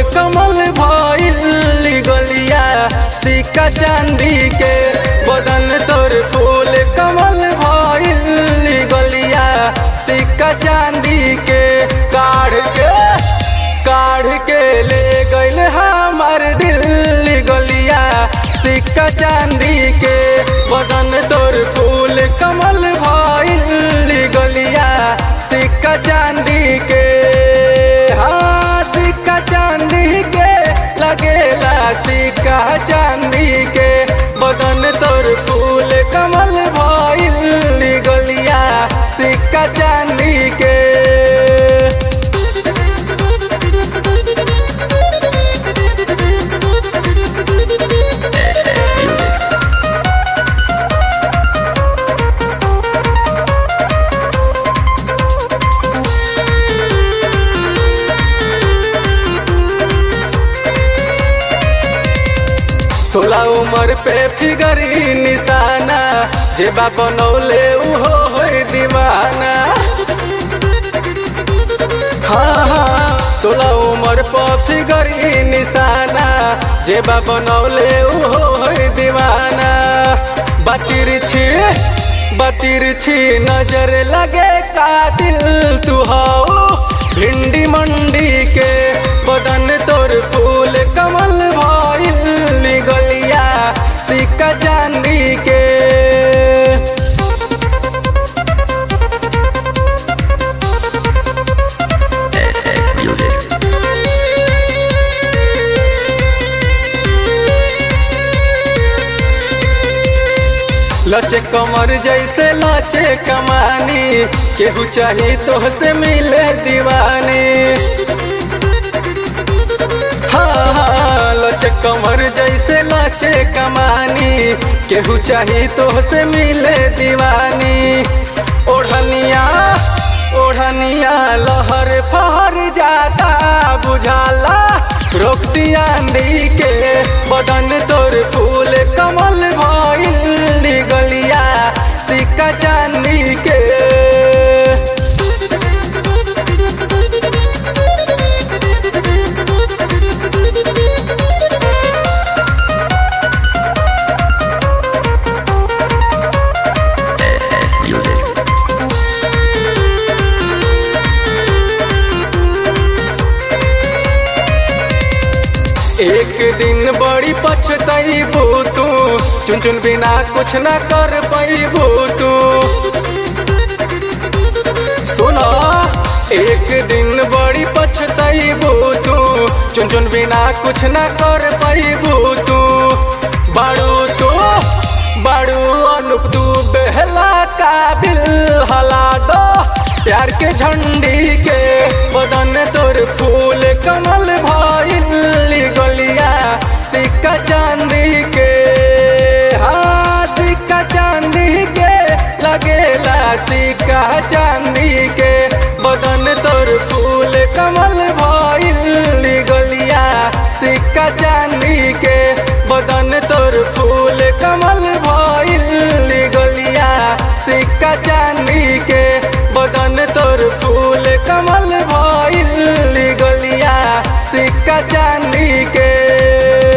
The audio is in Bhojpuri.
कमल भइल गलिया सिक्का चांदी के बदन तोर फूल कमल भइल गलिया सिक्का चांदी के काढ़ के काढ़ के ले गइल हमार दिल गलिया सिक्का चांदी के बदन तोर फूल कमल भइल गलिया सिक्का चांदी के हाँ सिक्का चांदी के लगेला सिक्का चांदी के बदन तोर फूल कमल भइल गलिया सिक्का चांदी के सोलह उम्र पे फिगरी निशाना जेबा बनौले उहो होई दीवाना हाँ हाँ सोलह उम्र पर फिगरी निशाना जेबा बनौले उहो होई दीवाना बतिर छी बतिर छी नजर लगे कातिल तू हो भिंडी मंडी के बदन तोर फूल कमल भइल गलिया सिक्का चांदी के SS Music. लचे कमर जैसे लचे कमानी केहू चाही तो से मिले दीवानी हाँ हाँ लचे कमर जैसे लचे कमानी केहू चाही तो से मिले दीवानी ओढ़निया ओढ़निया लहर फहर जाता बुझाला रोक दिया आंधी के बदन तोर फूल कमल भइल गलिया सिक्का चांदी के SS Music. एक दिन बड़ी पछतैबू तू चुन चुन बिना कुछ ना कर पैबू तू सुना एक दिन बड़ी पछतैबू तू चुन चुन बिना कुछ ना कर पैबू तू बाड़ू तू बाड़ू अनुप तू बेहला काबिल हला दो प्यार के झंडी के बदन तोर फूल कमल भइल गलिया सिक्का चांदी के हाँ सिक्का चांदी के लगेला सिक्का चांदी के बदन तोर फूल कमल भइल गलिया सिक्का चांदी के बदन तोर फूल कमल भइल गलिया सिक्का चांदी के बदन तोर फूल कमल भइल गलिया सिक्का चांदी के